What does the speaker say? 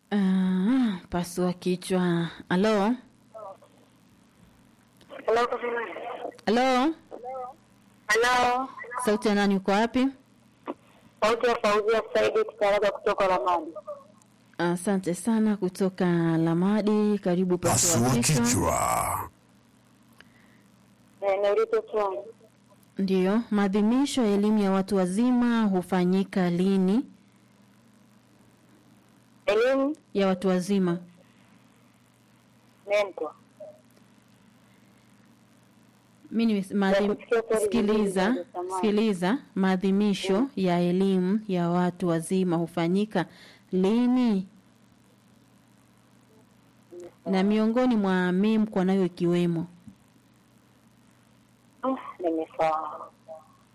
Ah, pasua kichwa. Halo, Halo. halo, Halo. sauti ya nani? Uko wapi? Sauti ya Fauzia Saidi Kitaraga kutoka Ramadi. Asante sana kutoka Lamadi. Karibu pasua Pasua kichwa. kichwa. Eh, niulize swali. Ndiyo, maadhimisho ya elimu ya watu wazima hufanyika lini? Elimu Ya watu wazima mento. mi nimes- maadhim- kusikia swali sikiliza vizuri, samahani. sikiliza maadhimisho ya elimu ya watu wazima hufanyika lini na miongoni mwa memkwa nayo ikiwemo Ah, Nimesahau.